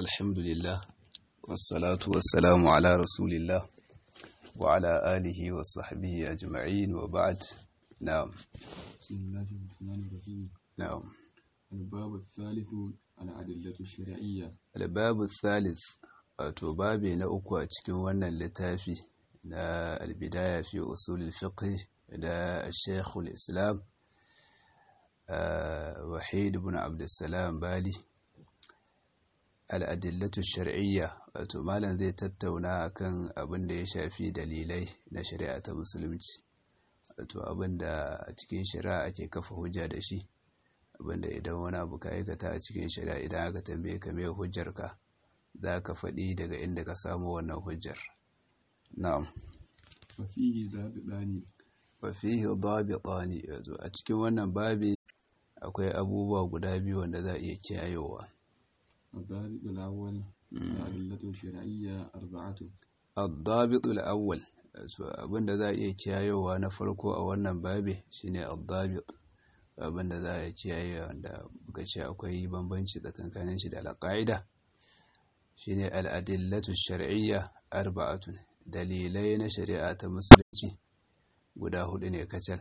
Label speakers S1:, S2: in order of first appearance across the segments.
S1: الحمد لله والصلاة والسلام على رسول الله وعلى آله وصحبه أجمعين وبعد نعم
S2: بسم الله الرحمن الرحيم
S1: نعم
S2: الباب الثالث الأدلة الشرعية
S1: الباب الثالث wato babi na uku a cikin wannan littafi na albidaya fi usulul fiqh da Sheikhul Islam Wahid ibn Abdulsalam Bali al'adillatu shar'iyya wato malam zai tattauna akan abin da ya shafi dalilai na shari'a ta musulunci wato abin da a cikin shari'a ake kafa hujja da shi abin da idan wani abu ka aikata a cikin shari'a idan aka tambaye ka me hujjarka za ka faɗi daga inda ka samu wannan hujjar na'am
S2: وفيه ضابطان
S1: wa fihi dabitani yazo a cikin wannan babi akwai abubuwa guda biyu wanda za a iya kiyayewa
S2: الضابط الأول الأدلة الشرعية أربعة
S1: الضابط الأول abinda za a iya kiyayewa na farko a wannan babi shine al-dabit abinda za a kiyaye wanda muka ce akwai bambanci tsakankanin shi da al-qaida shine al-adillatu shar'iyya arba'atun dalilai na shari'a ta musulunci guda hudu ne kacal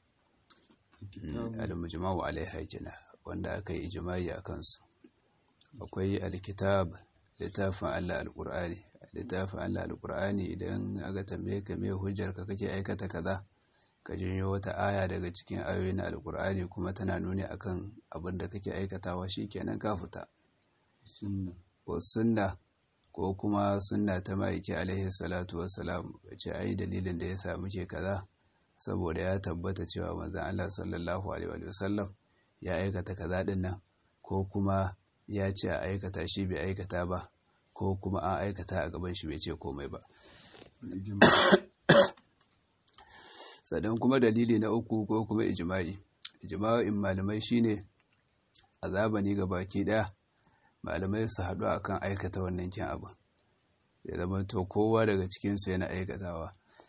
S1: al-mujma'u alaiha kenan wanda aka yi ijma'i akan su akwai alkitab littafin Allah alqur'ani littafin Allah alqur'ani idan aka tambaye ka me hujjar ka kake aikata kaza ka janyo wata aya daga cikin ayoyin alqur'ani kuma tana nuni akan abin da kake aikatawa shikenan ka fita
S2: السنة
S1: wa sunna ko kuma sunna ta maiki alaihi salatu wassalam ce ai dalilin da yasa muke kaza saboda ya tabbata cewa manzon Allah sallallahu alaihi wasallam ya aikata kaza din nan ko kuma ya ce a aikata shi bai aikata ba ko kuma an aikata a gaban shi bai ce komai ba
S2: الإجماع
S1: sannan kuma dalili na uku ko kuma ijma'i ijma'in malamai shine a zamani ga baki daya malamai su haɗu akan aikata wannan kin abu ya zama to kowa daga cikinsu yana aikatawa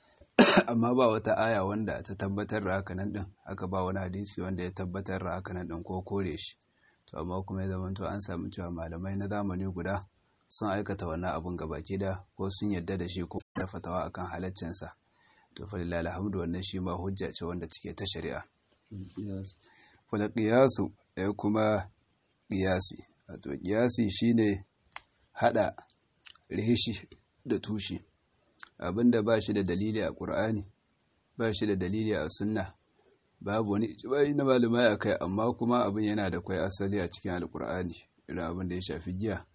S1: amma ba wata aya wanda ta tabbatar da hakanan din aka ba wani hadisi wanda ya tabbatar da hakanan din ko kore shi to amma kuma ya zama to an samu cewa malamai na zamani guda sun aikata wannan abun gabaki da ko sun yadda da shi ko da fatawa akan halaccinsa to fa lillahi alhamdu wannan shi ma hujja ce wanda take ta shari'a
S2: القياس
S1: wala qiyasu ya kuma qiyasi wato qiyasi shine hada rishi da tushi abinda ba shi da dalili a ƙur'ani ba shi da dalili a sunna babu wani ijma'i na malamai a kai amma kuma abin yana da kwai asali a cikin alƙur'ani irin abin da ya shafi giya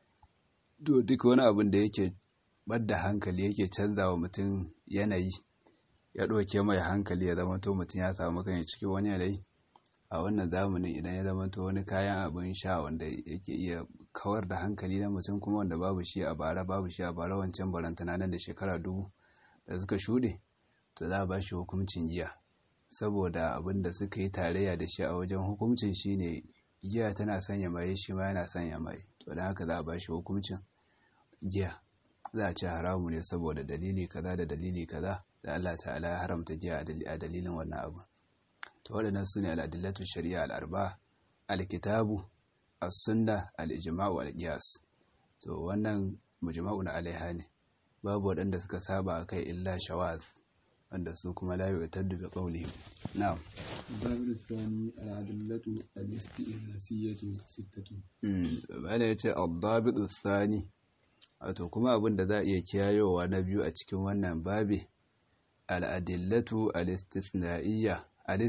S1: to duk wani abin da yake badda hankali yake canza wa mutum yanayi ya ɗauke mai hankali ya zama to mutum ya samu kan cikin wani yanayi a wannan zamanin idan ya zama to wani kayan abin sha wanda yake iya kawar da hankali na mutum kuma wanda babu shi a bara babu shi a bara wancan barantana nan da shekara dubu da suka shuɗe to za a ba shi hukuncin giya saboda abin da suka yi tarayya da shi a wajen hukuncin shine giya tana sanya maye shi ma yana sanya maye to don haka za a ba shi hukuncin giya za a ce haramu ne saboda dalili kaza da dalili kaza da Allah ta'ala ya haramta giya a dalilin wannan abu to waɗannan su ne al'adillatu shari'a al'arba alkitabu as-sunna al-ijma'u al-qiyas to wannan mujma'un alaiha ne babu waɗanda suka saba akai illa shawaz wanda su kuma la yu'taddu bi qawlihim na'am
S2: الضابط الثاني الأدلة الاستئناسية ستة
S1: bala yace ad-dabitu thani wato kuma abin da za a iya kiyayowa na biyu a cikin wannan babi al-adillatu al-istithna'iyya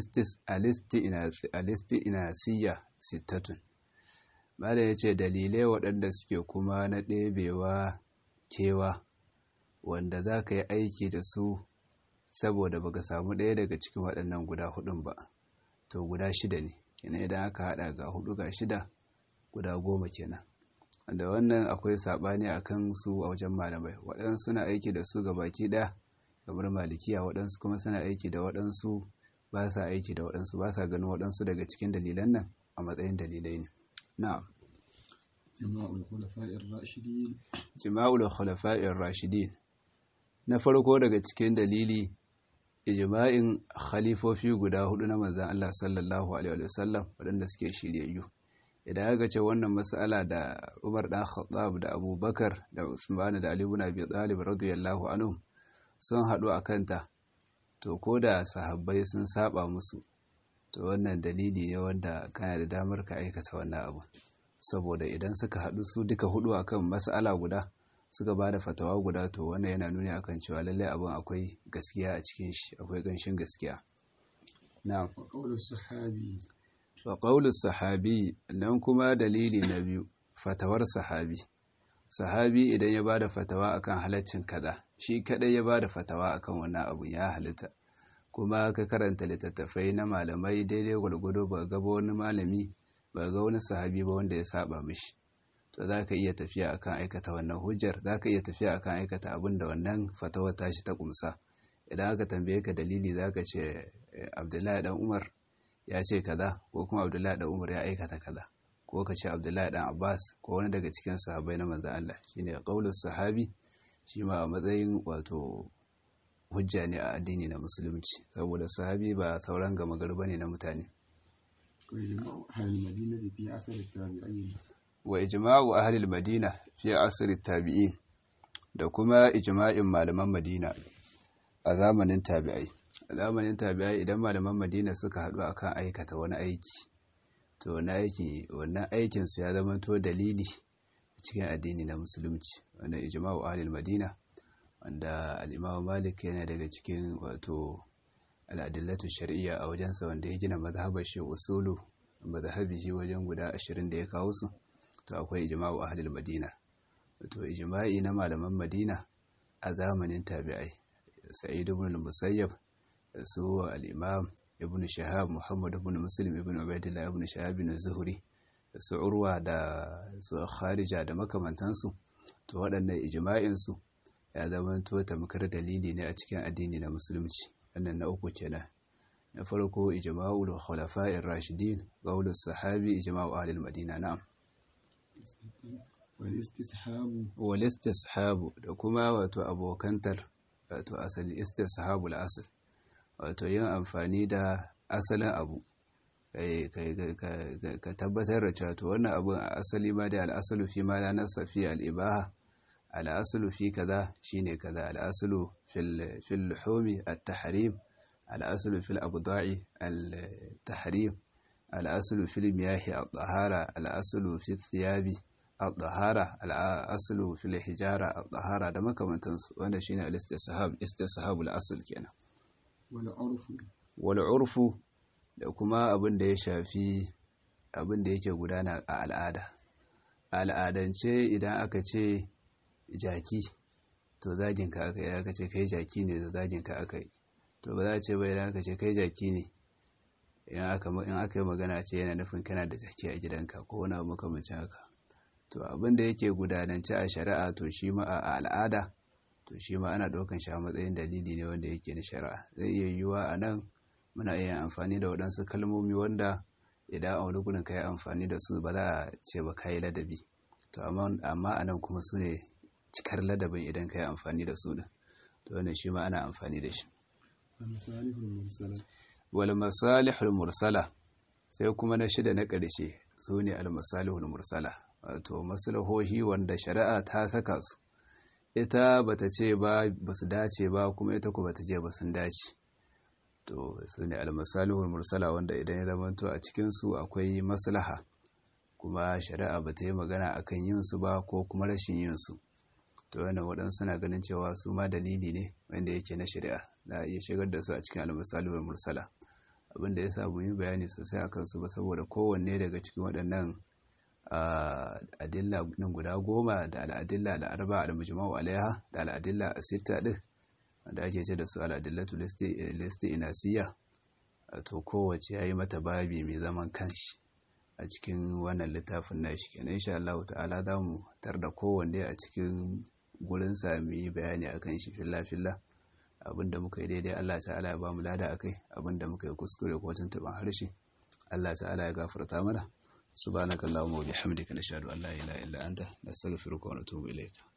S1: alisti'inasiyya sittatun mala ya ce dalilai waɗanda suke kuma na ɗebewa kewa wanda za ka yi aiki da su saboda baka samu ɗaya daga cikin waɗannan guda hudun ba to guda shida ne kenan idan aka haɗa ga hudu ga shida guda goma kenan wanda wannan akwai saɓani a kan su a wajen malamai waɗansu suna aiki da su ga baki ɗaya kamar malikiya waɗansu kuma suna aiki da waɗansu ba sa aiki da waɗansu ba sa ganin waɗansu daga cikin dalilan nan a matsayin dalilai ne na'am
S2: جماع الخلفاء الراشدين
S1: jima'ul khulafa'ir rashidin na farko daga cikin dalili ijma'in khalifofi guda hudu na manzon Allah sallallahu alaihi wasallam waɗanda suke shiryayyu idan aka ce wannan mas'ala da Umar dan Khattab da Abubakar da Usman da Ali ibn Abi Talib radiyallahu anhum sun haɗu a kanta to ko da sahabbai sun saba musu to wannan dalili ne wanda kana da damar ka aikata wannan abu saboda idan suka haɗu su duka hudu akan mas'ala guda suka ba da fatawa guda to wannan yana nuni akan cewa lallai abin akwai gaskiya a cikin shi akwai ganshin gaskiya na'am
S2: wa qawlu sahabi
S1: wa qawlu sahabi nan kuma dalili na biyu fatawar sahabi sahabi idan ya bada fatawa akan halaccin kaza shi kadai ya bada fatawa akan wannan abu ya halitta kuma ka karanta littattafai na malamai daidai gwargwado ba ga wani malami ba ga wani sahabi ba wanda ya saba mishi to za ka iya tafiya akan aikata wannan hujjar za ka iya tafiya akan aikata abin da wannan fatawa tashi ta kumsa idan aka tambaye ka dalili za ka ce abdullahi dan umar ya ce kaza ko kuma abdullahi dan umar ya aikata kaza ko ka ce abdullahi dan abbas ko wani daga cikin sahabbai na manzan allah shine qaulus sahabi shi ma a matsayin wato hujja ne a addini na musulunci saboda sahabi ba sauran gama gari bane na mutane wa ijma'u ahli al-madina fi asr at-tabi'in da kuma ijma'in malaman madina a zamanin tabi'ai a zamanin tabi'ai idan malaman madina suka haɗu akan aikata wani aiki to wani aiki wannan aikin su ya zama to dalili cikin addini na musulunci wannan ijma'u ahli al-madina wanda al-imam malik yana daga cikin wato al-adillatu shar'iyya a wajensa wanda ya gina mazhabar shi usulu mazhabi shi wajen guda 20 da ya kawo su to akwai ijma'u ahli al-madina wato ijma'i na malaman madina a zamanin tabi'ai sa'id ibn al-musayyab su al-imam ibn shahab muhammad ibn muslim ibn ubaidillah ibn shahab ibn zuhri su urwa da su kharija da makamantansu to waɗannan ijma'in su ya zama to tamkar dalili ne a cikin addini na musulunci wannan na uku kenan na farko ijma'ul khulafa'ir rashidin qaulus sahabi ijma'u ahli al-madina na'am wal istishabu da kuma wato abokantar wato asali istishabul asl wato yin amfani da asalin abu ka tabbatar da cewa to wannan abun a asali ma da al'asalu fi ma la nasa fi al'ibaha al'asalu fi kaza shine kaza al'asalu fil fil luhumi at-tahrim al'asalu fil abda'i al-tahrim al'asalu fil miyahi at-tahara al'asalu fi thiyabi al-tahara al-aslu fil hijara al-tahara da makamantansu wanda shine al-istishab istihabul asl kenan
S2: wal urfu
S1: wal urfu da kuma abin da ya shafi abin da yake gudana a al'ada al'adance idan aka ce jaki to zagin ka aka yi aka ce kai jaki ne da zagin ka aka yi to ba za a ce ba idan aka ce kai jaki ne in aka yi magana ce yana nufin kana da jaki a gidanka ko wani abu makamancin haka to abin da yake gudanance a shari'a to shi ma a al'ada to shi ma ana ɗaukan shi a matsayin dalili ne wanda yake na shari'a zai iya yiwuwa a nan muna iya amfani da waɗansu kalmomi wanda idan a wani gudun ka yi amfani da su ba za a ce ba ka yi ladabi to amma a nan kuma su ne cikar ladabin idan ka yi amfani da su din to wannan shi ma ana amfani da shi wal masalihul mursala sai kuma na shida na ƙarshe su ne al masalihul mursala wato maslahohi wanda shari'a ta saka su ita bata ce ba basu dace ba kuma ita ku bata ce ba sun dace to su ne al masalihul mursala wanda idan ya zamanto a cikin su akwai maslaha kuma shari'a bata yi magana akan yin su ba ko kuma rashin yin su to wannan waɗansu na ganin cewa su ma dalili ne wanda yake na shari'a za a iya shigar da su a cikin almasalihul mursala abin da ya sa mu yi bayani sosai a kansu ba saboda kowanne daga cikin waɗannan adilla ɗin guda goma da al'adilla al'arba al-mujma'u alaiha da al'adilla a-sitta ɗin wanda ake ce da su al'adillatu listi inasiya to kowace ya yi mata babi mai zaman kanshi a cikin wannan littafin nashi kenan insha Allah ta'ala za mu tar da kowanne a cikin gurin sami bayani akan shi filla-filla abinda muka yi daidai Allah ta'ala ya ba mu lada akai abinda muka yi kuskure ko tuntuban harshe Allah ta'ala ya gafarta mana subhanakallahumma wa bihamdika nashhadu an la ilaha illa anta nastaghfiruka wa natubu ilayka